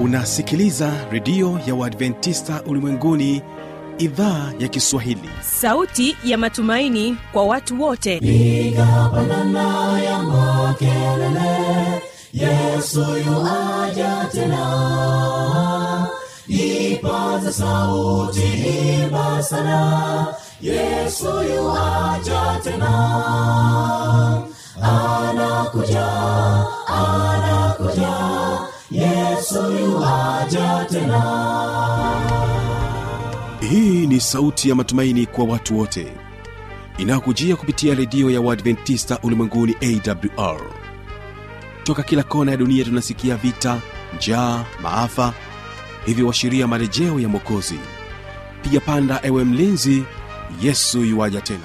unasikiliza redio ya uadventista ulimwenguni idhaa ya kiswahili sauti ya matumaini kwa watu wote piga pandana ya makelele yesu yuaja tena ipaza sauti imba sana yesu yuaja tena anakuja anakuja yesu yuaja tena hii ni sauti ya matumaini kwa watu wote inayokujia kupitia redio ya uadventista ulimwenguni awr toka kila kona ya dunia tunasikia vita njaa maafa hivyo washiria marejeo ya mwokozi piga panda ewe mlinzi yesu yuwaja tena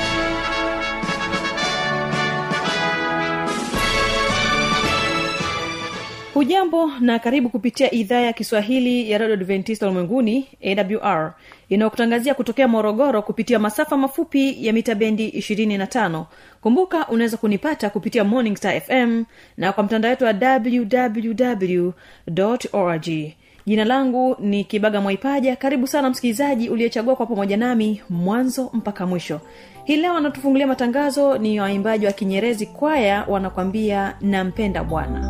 hujambo na karibu kupitia idhaa ya kiswahili ya radio adventista ulimwenguni awr inayokutangazia kutokea morogoro kupitia masafa mafupi ya mita bendi 25 kumbuka unaweza kunipata kupitia morning star fm na kwa mtandao wetu wa www org jina langu ni kibaga mwaipaja karibu sana msikilizaji uliyechagua kwa pamoja nami mwanzo mpaka mwisho hii leo anatufungulia matangazo ni waimbaji wa kinyerezi kwaya wanakwambia nampenda bwana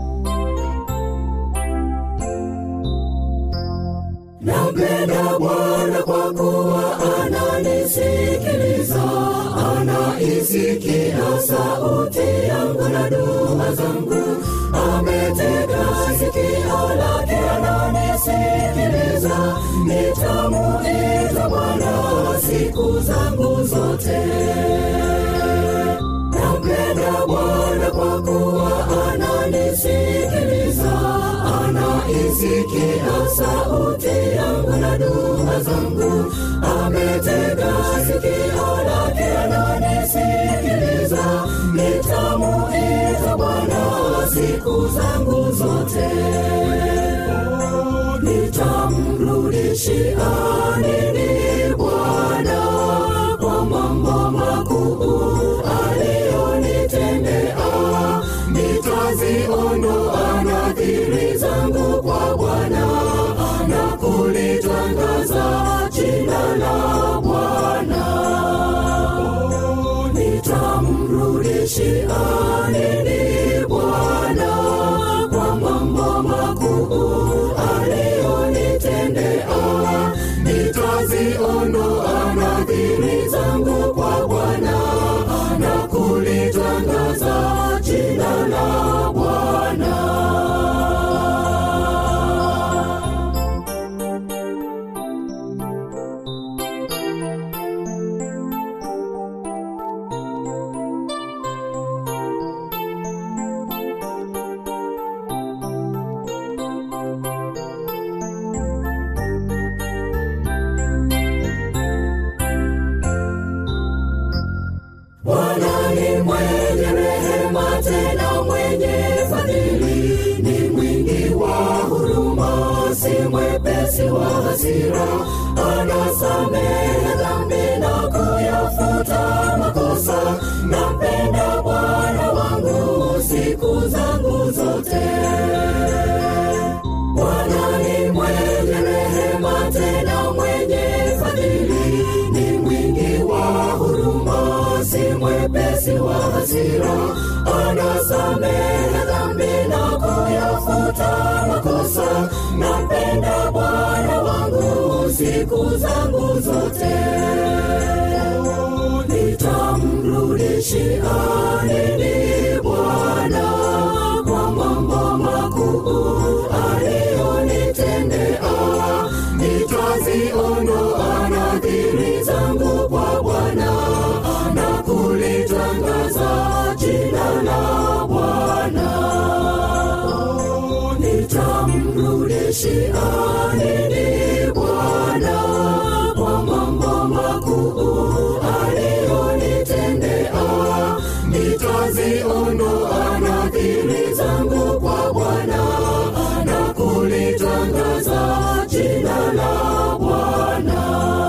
nampenda bwana kwa kuwa ananisikiliza anaisikia sauti yangu na dua zangu ametega sikio lake ananisikiliza nitamuita bwana siku zangu zote nampenda bwana kwa kuwa ananisikiliza anaisikia sauti yangu na dua zangu ametega sikio lake ananisikiliza nitamuita bwana siku zangu zote nitamrudishia nini bwana kwa mambo makuu aliyonitendea nitaziondoa nadhiri zangu kwa bwana na kulitangaza jina la bwana nitamrudishia nini bwana kwa mambo makuu aliyonitendea nitaziondoa nadhiri zangu kwa bwana na kulitangaza jina la bwana Bwana ni mwenye rehema tena mwenye fadhili, ni mwingi wa huruma, si mwepesi wa hasira, anasamehe dhambi na kuyafuta makosa. Nampenda Bwana wangu siku zangu zote. Bwana ni mwenye rehema tena mwenye fadhili, ni mwingi wa huruma, si mwepesi wa hasira, anasamehe dhambi na kuyafuta makosa. Nampenda Bwana wangu siku zangu zote. Nitamrudishia nini Bwana kwa mambo makuu aliyonitendea? Nitaziondoa nadhiri zangu kwa Bwana na kulitangaza jina la Bwana. Nitamrudishia nini Bwana kwa mambo makuu aliyonitendea? Nitaziondoa nadhiri zangu kwa Bwana na kulitangaza jina la Bwana.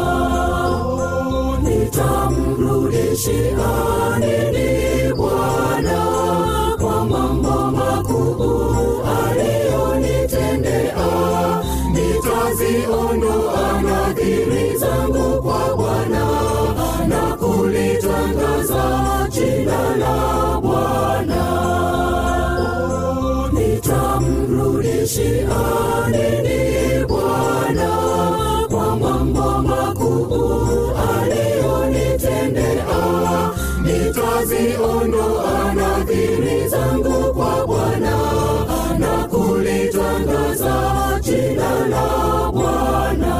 Nitamrudishia nini Bwana kwa mambo makuu aliyonitendea? utanirudishia nini Bwana kwa mambo makuu aliyonitendea? Nitaziondoa nadhiri zangu kwa Bwana na kulitangaza jina la Bwana.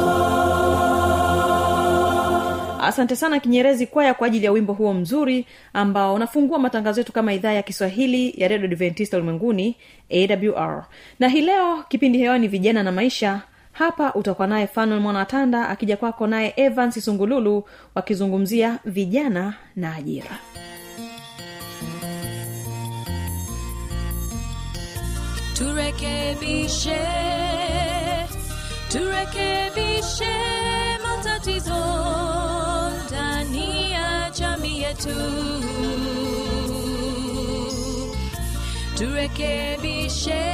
asante sana kinyerezi kwaya kwa ajili ya wimbo huo mzuri ambao unafungua matangazo yetu kama idhaa ya kiswahili ya redio adventista ulimwenguni awr na hii leo kipindi hewani vijana na maisha hapa utakuwa naye fanuel mwanatanda akija kwako naye evans sungululu wakizungumzia vijana na ajira turekebishe turekebishe matatizo ndani ya jamii yetu turekebishe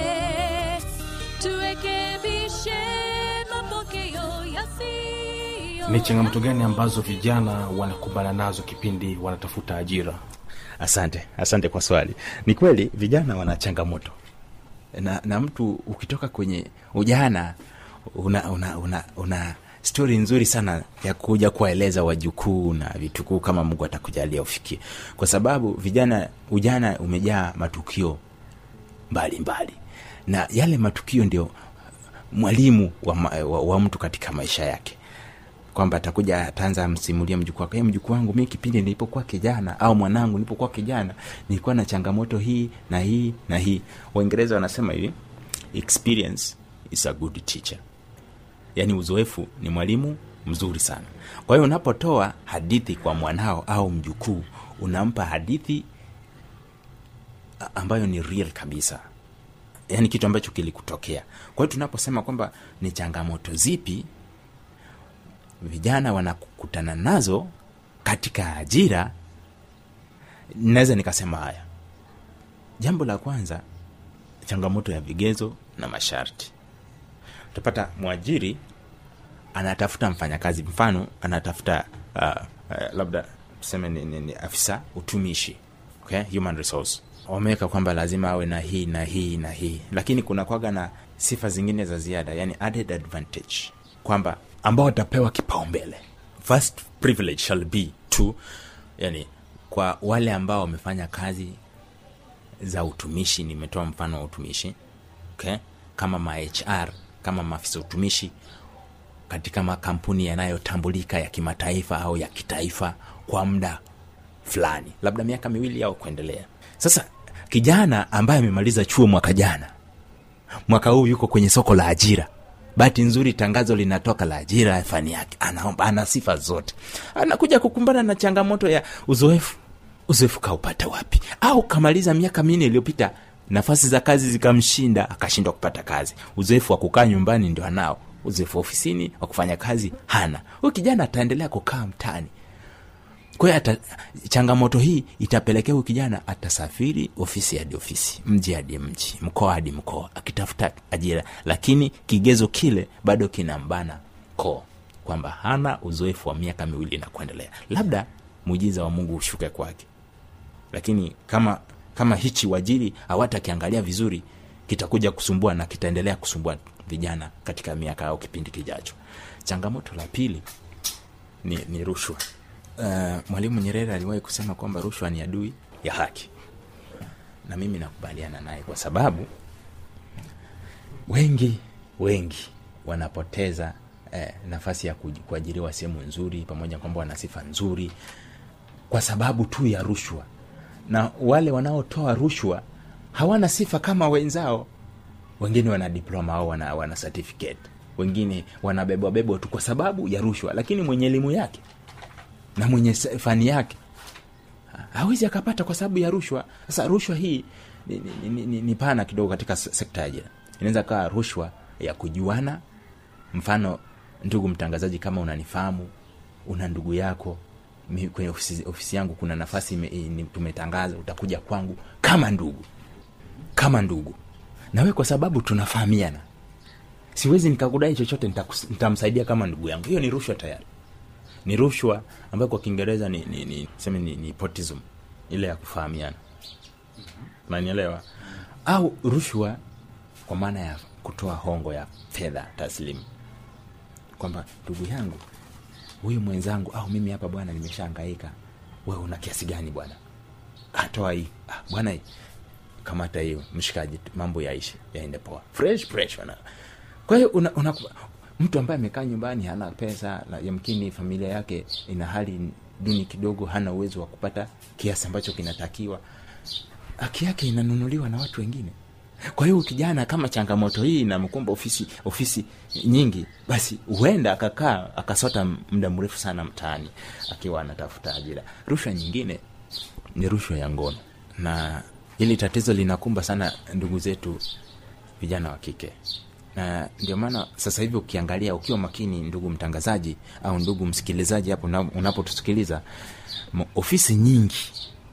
turekebishe mapokeo yasiyo ni changamoto gani ambazo vijana wanakumbana nazo kipindi wanatafuta ajira asante asante kwa swali ni kweli vijana wana changamoto na, na mtu ukitoka kwenye ujana una una una, una stori nzuri sana ya kuja kuwaeleza wajukuu na vitukuu kama mungu atakujalia ufikie kwa sababu vijana ujana umejaa matukio mbalimbali mbali. na yale matukio ndio mwalimu wa, ma- wa, wa mtu katika maisha yake kwamba atakuja ataanza amsimulia mjukuu wake "Eh, mjukuu wangu mi kipindi nilipokuwa kijana au mwanangu nilipokuwa kijana nilikuwa na changamoto hii na hii na hii waingereza wanasema hivi experience is a good teacher yaani uzoefu ni mwalimu mzuri sana kwa hiyo unapotoa hadithi kwa mwanao au mjukuu unampa hadithi a- ambayo ni real kabisa yaani kitu ambacho kilikutokea kwa hiyo tunaposema kwamba ni changamoto zipi vijana wanakutana nazo katika ajira naweza nikasema haya jambo la kwanza changamoto ya vigezo na masharti utapata mwajiri anatafuta mfanyakazi mfano anatafuta uh, uh, labda tuseme ni, ni, ni afisa utumishi okay? human resource wameweka kwamba lazima awe na hii na hii na hii lakini kuna kwaga na sifa zingine za ziada yani added advantage kwamba ambao watapewa kipaumbele first privilege shall be to yani kwa wale ambao wamefanya kazi za utumishi nimetoa mfano wa utumishi okay? kama ma hr kama maafisa utumishi katika makampuni yanayotambulika ya kimataifa au ya kitaifa kwa muda fulani labda miaka miwili au kuendelea sasa kijana ambaye amemaliza chuo mwaka jana mwaka huu yuko kwenye soko la ajira bahati nzuri tangazo linatoka la ajira ya fani yake anaomba ana sifa zote anakuja kukumbana na changamoto ya uzoefu uzoefu kaupata wapi au kamaliza miaka minne iliyopita nafasi za kazi zikamshinda akashindwa kupata kazi uzoefu wa kukaa nyumbani ndio anao uzoefu wa ofisini wa kufanya kazi hana huyu kijana ataendelea kukaa mtaani kwa hiyo ata- changamoto hii itapelekea huyu kijana atasafiri ofisi hadi ofisi mji hadi mji mkoa hadi mkoa akitafuta ajira lakini kigezo kile bado kinambana koo kwamba hana uzoefu wa miaka miwili na kuendelea labda muujiza wa mungu ushuke kwake lakini kama kama hichi wajiri hawatakiangalia vizuri kitakuja kusumbua na kitaendelea kusumbua vijana katika miaka au kipindi kijacho changamoto la pili ni, ni rushwa uh, mwalimu nyerere aliwahi kusema kwamba rushwa ni adui ya haki na mimi nakubaliana naye kwa sababu wengi wengi wanapoteza eh, nafasi ya kuji- kuajiriwa sehemu nzuri pamoja kwamba wana sifa nzuri kwa sababu tu ya rushwa na wale wanaotoa rushwa hawana sifa kama wenzao wengine wana diploma au wana, wana certificate wengine wanabebwabebwa tu kwa sababu ya rushwa lakini mwenye elimu yake na mwenye se- fani yake ha- hawezi akapata kwa sababu ya rushwa sasa rushwa hii ni, ni, ni, ni, ni pana kidogo katika se- sekta ya ajira inaweza kawa rushwa ya kujuana mfano ndugu mtangazaji kama unanifahamu una ndugu yako mi- kwenye ofisi, ofisi yangu kuna nafasi ime- ni- tumetangaza utakuja kwangu kama ndugu kama ndugu nawe kwa sababu tunafahamiana siwezi nikakudai chochote nitakus- nitamsaidia kama ndugu yangu hiyo ni rushwa tayari ni rushwa ambayo kwa kiingereza ni, ni, ni, seme ni, ni potism ile ya kufahamiana nanielewa au rushwa kwa maana ya kutoa hongo ya fedha taslimu kwamba ndugu yangu huyu mwenzangu au mimi hapa bwana nimeshaangaika we una kiasi gani bwana atoa hii ah, bwana hii kamata hiyo mshikaji mambo yaishi yaende poa fresh fresh bwana kwa hiyo una, una, mtu ambaye amekaa nyumbani hana pesa na yamkini familia yake ina hali duni kidogo hana uwezo wa kupata kiasi ambacho kinatakiwa haki yake inanunuliwa na watu wengine kwa hiyo kijana kama changamoto hii inamkumba ofisi ofisi nyingi basi huenda akakaa akasota muda mrefu sana mtaani akiwa anatafuta ajira rushwa nyingine ni rushwa ya ngono na hili tatizo linakumba sana ndugu zetu vijana wa kike na ndio maana sasa hivi ukiangalia ukiwa makini ndugu mtangazaji au ndugu msikilizaji hapo una- unapotusikiliza m- ofisi nyingi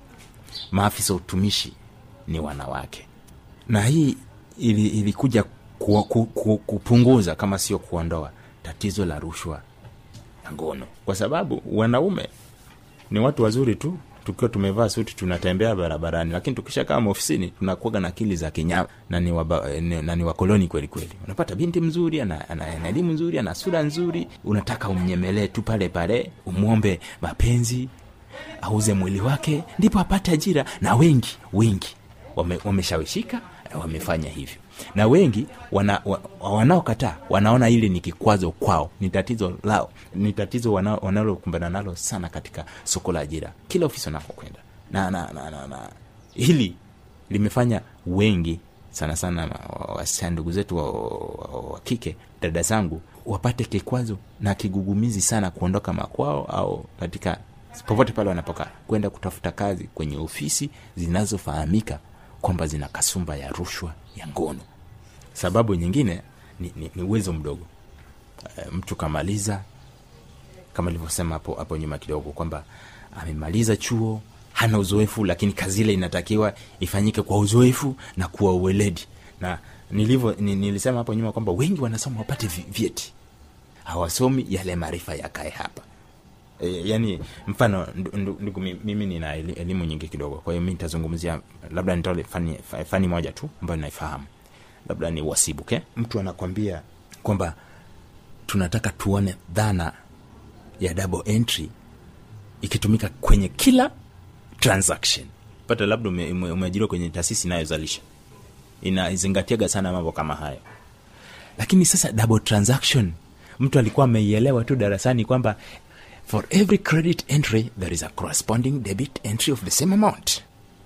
maafisa utumishi ni wanawake na hii ili, ilikuja ku, ku, ku, kupunguza kama sio kuondoa tatizo la rushwa ya ngono kwa sababu wanaume ni watu wazuri tu tukiwa tumevaa suti tunatembea barabarani lakini tukisha kama ofisini tunakuaga na akili za kinyama na ni, waba, ni, na ni wakoloni kweli kweli unapata binti mzuri ana, ana, ana elimu nzuri ana sura nzuri unataka umnyemelee tu pale pale umwombe mapenzi auze mwili wake ndipo apate ajira na wengi wengi wame, wameshawishika wamefanya hivyo na wengi wana, wa, wanaokataa wanaona hili ni kikwazo kwao ni tatizo lao ni tatizo wana- wanalokumbana nalo sana katika soko la ajira kila ofisi wanakokwenda na, na, na, na, na hili limefanya wengi sana sana ma- wasichana ndugu zetu wa, wa, wa kike dada zangu wapate kikwazo na kigugumizi sana kuondoka makwao au katika popote pale wanapokaa kwenda kutafuta kazi kwenye ofisi zinazofahamika kwamba zina kasumba ya rushwa ya ngono sababu nyingine ni, ni, ni uwezo mdogo e, mtu kamaliza kama ilivyosema hapo hapo nyuma kidogo kwamba amemaliza chuo hana uzoefu lakini kazi ile inatakiwa ifanyike kwa uzoefu na kuwa uweledi na nilivyo ni, nilisema hapo nyuma kwamba wengi wanasoma wapate vi- vyeti hawasomi yale maarifa yakae hapa e, yani mfano ndu- ndu- ndugu mi- mimi nina eli- elimu nyingi kidogo kwa hiyo mi nitazungumzia labda nitole fani, fa- fani moja tu ambayo naifahamu labda ni wasibu okay? mtu anakwambia kwamba tunataka tuone dhana ya double entry ikitumika kwenye kila transaction pata labda ume- ume- umeajiriwa kwenye taasisi inayozalisha inazingatiaga sana mambo kama hayo lakini sasa double transaction mtu alikuwa ameielewa tu darasani kwamba for every credit entry there is a corresponding debit entry of the same amount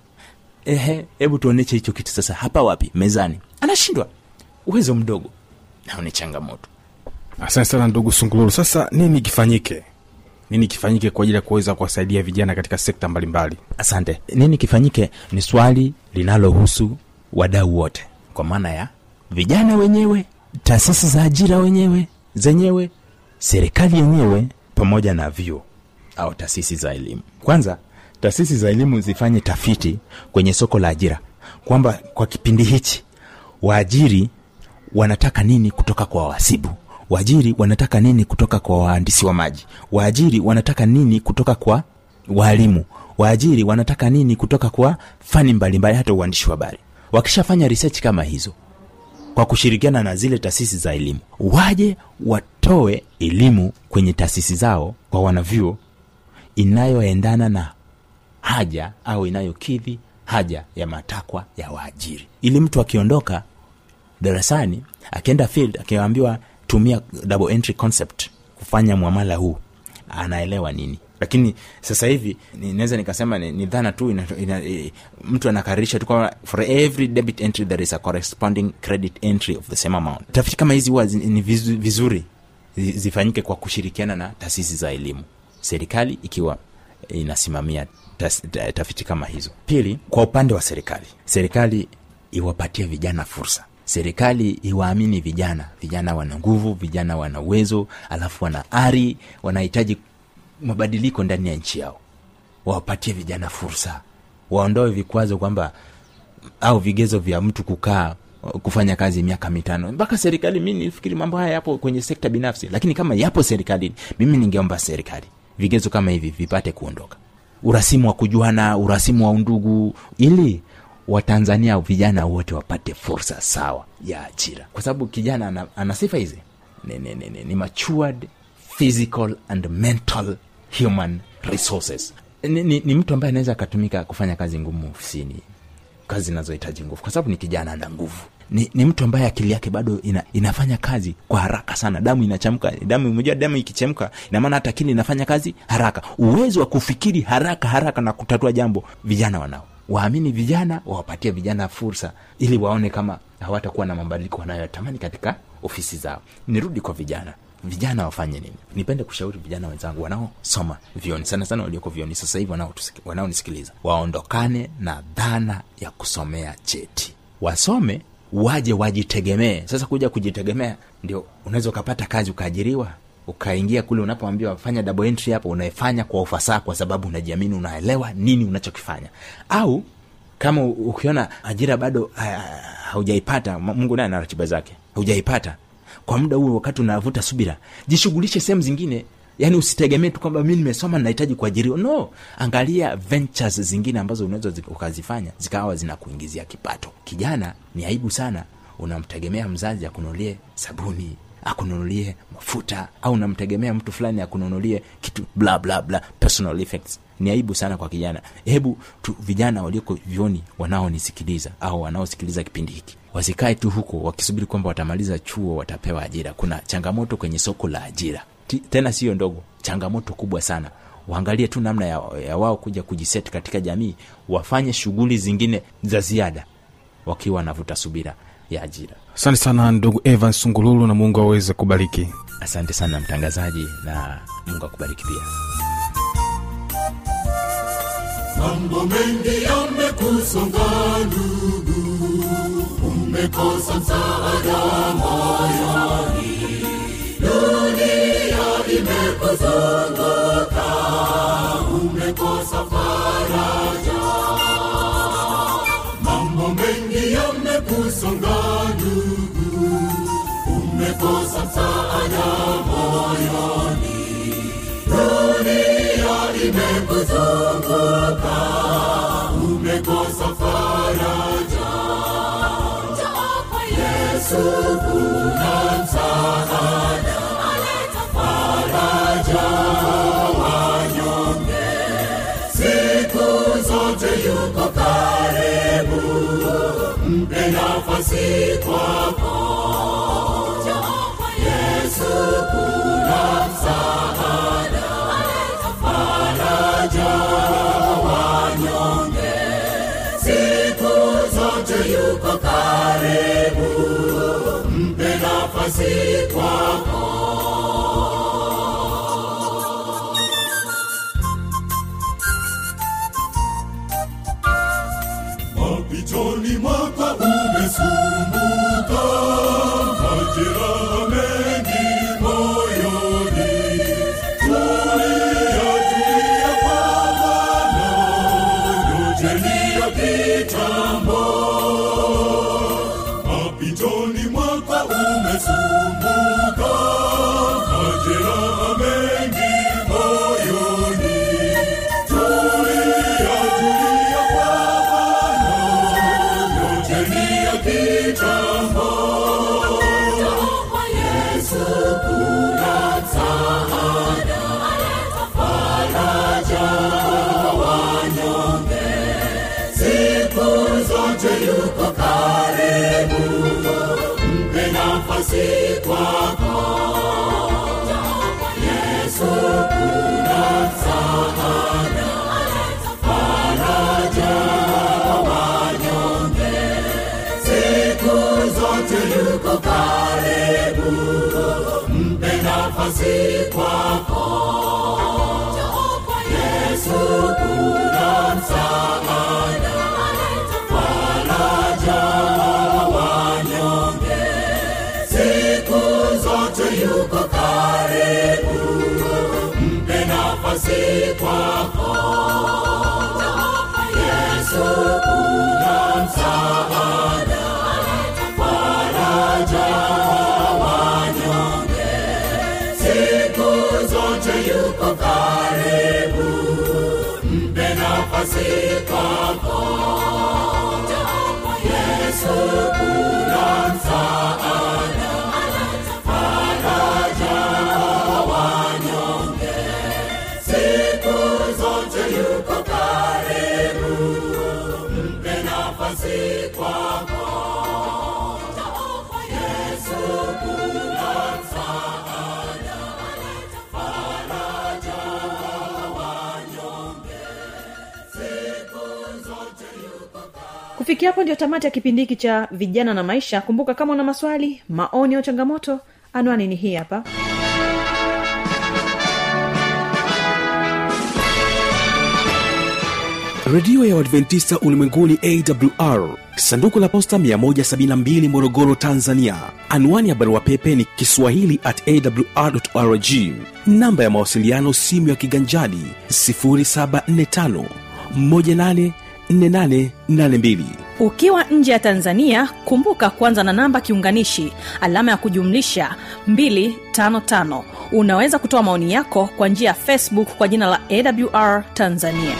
ehe hebu tuoneche hicho kitu sasa hapa wapi mezani anashindwa uwezo mdogo nao ni changamoto asante sana ndugu sungululu sasa nini kifanyike nini kifanyike kwa ajili ya kuweza kuwasaidia vijana katika sekta mbalimbali asante nini kifanyike ni swali linalohusu wadau wote kwa maana ya vijana wenyewe taasisi za ajira wenyewe zenyewe serikali yenyewe pamoja na vyuo au taasisi za elimu kwanza taasisi za elimu zifanye tafiti kwenye soko la ajira kwamba kwa kipindi hichi waajiri wanataka nini kutoka kwa wahasibu waajiri wanataka nini kutoka kwa wahandisi wa maji waajiri wanataka nini kutoka kwa waalimu waajiri wanataka nini kutoka kwa fani mbalimbali hata uandishi wa habari wakishafanya research kama hizo kwa kushirikiana na zile taasisi za elimu waje watoe elimu kwenye taasisi zao kwa wanavyuo inayoendana na haja au inayokidhi haja ya matakwa ya waajiri ili mtu akiondoka darasani akienda field akiambiwa tumia double entry concept kufanya mwamala huu anaelewa nini lakini sasa hivi ni- naweza nikasema ni, ni dhana tu ina, ina, e, mtu anakaririsha tu kwamba for every debit entry there is a corresponding credit entry of the same amount tafiti kama hizi huwa zi- ni vizu- vizuri zi- zifanyike kwa kushirikiana na taasisi za elimu serikali ikiwa inasimamia tas, ta, tafiti kama hizo pili kwa upande wa serikali serikali iwapatie vijana fursa serikali iwaamini vijana vijana wana nguvu vijana wana uwezo alafu wana ari wanahitaji mabadiliko ndani ya nchi yao wawapatie vijana fursa waondoe vikwazo kwamba au vigezo vya mtu kukaa kufanya kazi miaka mitano mpaka serikali mi nifikiri mambo haya yapo kwenye sekta binafsi lakini kama yapo serikalini mimi ningeomba serikali vigezo kama hivi vipate kuondoka urasimu wa kujuana urasimu wa undugu ili watanzania vijana wote wapate fursa sawa ya ajira kwa sababu kijana ana, ana sifa hizi ni, ni, ni, ni, ni matured physical and mental human resources ni, ni, ni mtu ambaye anaweza akatumika kufanya kazi ngumu ofisini kazi zinazohitaji nguvu kwa sababu ni kijana ana nguvu ni, ni mtu ambaye akili yake bado ina, inafanya kazi kwa haraka sana damu inachemka damu umejua damu ikichemka ina maana hata akili inafanya kazi haraka uwezo wa kufikiri haraka haraka na kutatua jambo vijana wanao waamini vijana wawapatie vijana fursa ili waone kama hawatakuwa na mabadiliko wanayotamani katika ofisi zao nirudi kwa vijana vijana wafanye nini nipende kushauri vijana wenzangu wanaosoma vioni sana sana walioko vioni sasa hivi wanaotusiki- wanaonisikiliza waondokane na dhana ya kusomea cheti wasome waje wajitegemee sasa kuja kujitegemea ndio unaweza ukapata kazi ukaajiriwa ukaingia kule unapoambiwa fanya double entry hapo unaefanya kwa ufasaha kwa sababu unajiamini unaelewa nini unachokifanya au kama u- ukiona ajira bado ha- haujaipata Ma- mungu naye ana ratiba zake haujaipata kwa muda huo wakati unavuta subira jishughulishe sehemu zingine yaani usitegemee tu kwamba mi nimesoma nahitaji kuajiriwa no angalia ventures zingine ambazo unaweza zi- ukazifanya zikawa zinakuingizia kipato kijana ni aibu sana unamtegemea mzazi akununulie sabuni akununulie mafuta au unamtegemea mtu fulani akununulie kitu bla bla bla personal effects ni aibu sana kwa kijana hebu tu vijana walioko vyoni wanaonisikiliza au wanaosikiliza kipindi hiki wasikae tu huko wakisubiri kwamba watamaliza chuo watapewa ajira kuna changamoto kwenye soko la ajira Ti- tena siyo ndogo changamoto kubwa sana waangalie tu namna ya, ya wao kuja kujiseti katika jamii wafanye shughuli zingine za ziada wakiwa wanavuta subira ya ajira asante sana ndugu evan sungululu na mungu aweze kubariki asante sana mtangazaji na mungu akubariki pia mambo mengi yamekusonga ndugu umekosa msaada moyoni dunia imekuzunguka umekosa faraja mambo mengi yamekusonga ndugu umekosa msaada moyoni dunia imekuzunguka umekosa faraja Njoo kwa yesu kuna msaada aleta faraja wanyonge siku zote yuko karibu mpe nafasi kwako Njoo kwa yesu kuna msaada aleta faraja wanyonge siku zote yuko karibu mpe nafasi kwako mapitoni mwaka umesumbuka majeraha mengi moyoni tulia tulia kwa bwana yojeni ya kitambo mapitoni mwaka umesumbuka majeraha mengi moyoni tulia tulia kwa bwana yojeni ya kitambo kwa yesu kuna msaada aleta faraja wanyonge siku zote yuko karibu mpe nafasi kwako kwa yesu kuna msaada aleta faraja wanyonge siku zote yuko karibu mpe nafasi kwako kwa yesu kuna msaada aleta faraja wanyonge siku zote yuko karibu mpe nafasi kwako yesu kuna msaada aleta faraja wanyonge siku zote yuko karibu mpe nafasi kwako Yesu kuna msaada, faraja wanyonge, siku zote yuko karibu, mpe nafasi kwako. Yesu kuna msaada, faraja wanyonge, siku zote yuko kufikia hapo ndio tamati ya kipindi hiki cha vijana na maisha kumbuka kama una maswali maoni au changamoto anwani ni hii hapa redio ya uadventista ulimwenguni awr sanduku la posta 172 morogoro tanzania anwani ya barua pepe ni kiswahili at awrrg namba ya mawasiliano simu ya kiganjadi 745 184882 ukiwa nje ya tanzania kumbuka kwanza na namba kiunganishi alama ya kujumlisha 255 unaweza kutoa maoni yako kwa njia ya facebook kwa jina la awr tanzania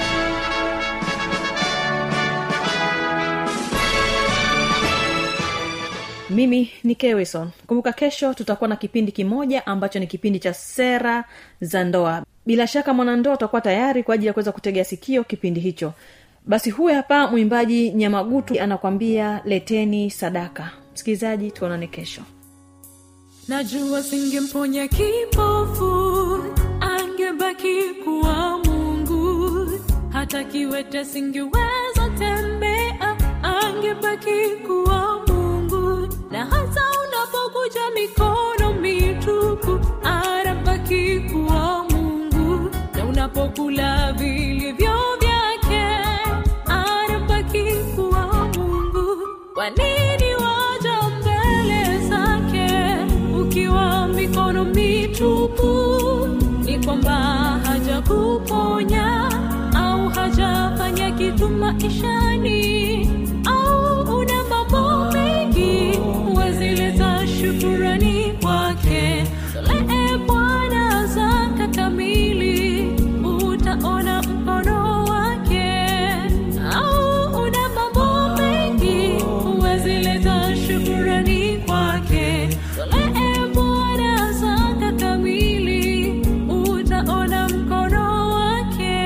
mimi ni kewison kumbuka kesho tutakuwa na kipindi kimoja ambacho ni kipindi cha sera za ndoa bila shaka mwanandoa utakuwa tayari kwa ajili ya kuweza kutegea sikio kipindi hicho basi huyu hapa mwimbaji nyamagutu anakwambia leteni sadaka msikilizaji tuonane kesho najua singemponya kipofu angebaki kuwa mungu hata kiwete singeweza tembea angebaki kuwa mungu na hata unapokuja mikono mitupu anabaki kuwa mungu na unapokula vilivyo vyake anabaki kuwa mungu kwa nini waja mbele zake ukiwa mikono mitupu ni kwamba hajakuponya au hajafanya kitu maishani au una mambo mengi huwezileta shukurani kwake tolee bwana zaka kamili utaona mkono wake au una mambo mengi huwezileta shukurani kwake tolee bwana zaka kamili utaona mkono wake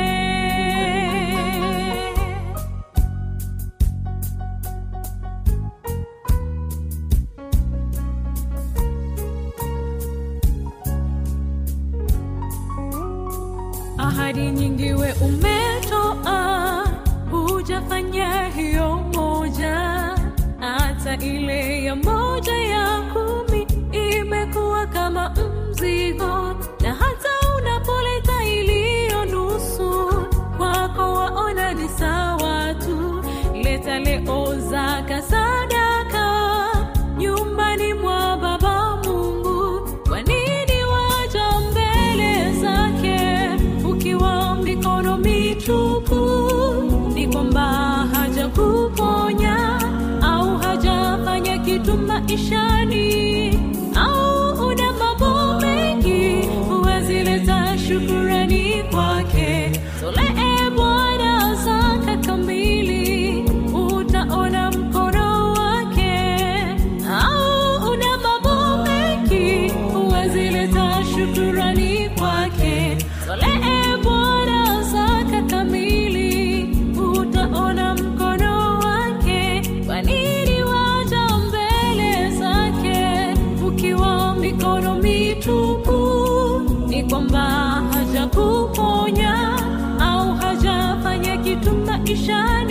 ahadi nyingi we umetoa hujafanya hiyo moja hata ile ya moja ya kumi imekuwa kama mzigo na hata unapoleta iliyo nusu kwako waona ni sawa tu leta leo zaka sadaka nyumbani mwa baba mungu kwa nini waja mbele zake ukiwa mikono mitupu ni kwamba hajakuponya au hajafanya kitu maishani au una mambo mengi huwezileta shukurani kwake tolee bwana zaka kamili utaona mkono wake au una mambo mengi huwezileta shukurani kwake tolee bwana zaka kamili utaona mkono wake kwa nini waja mbele zake ukiwa mikono mitupu ni kwamba hajakuponya au hajafanya kitu maishani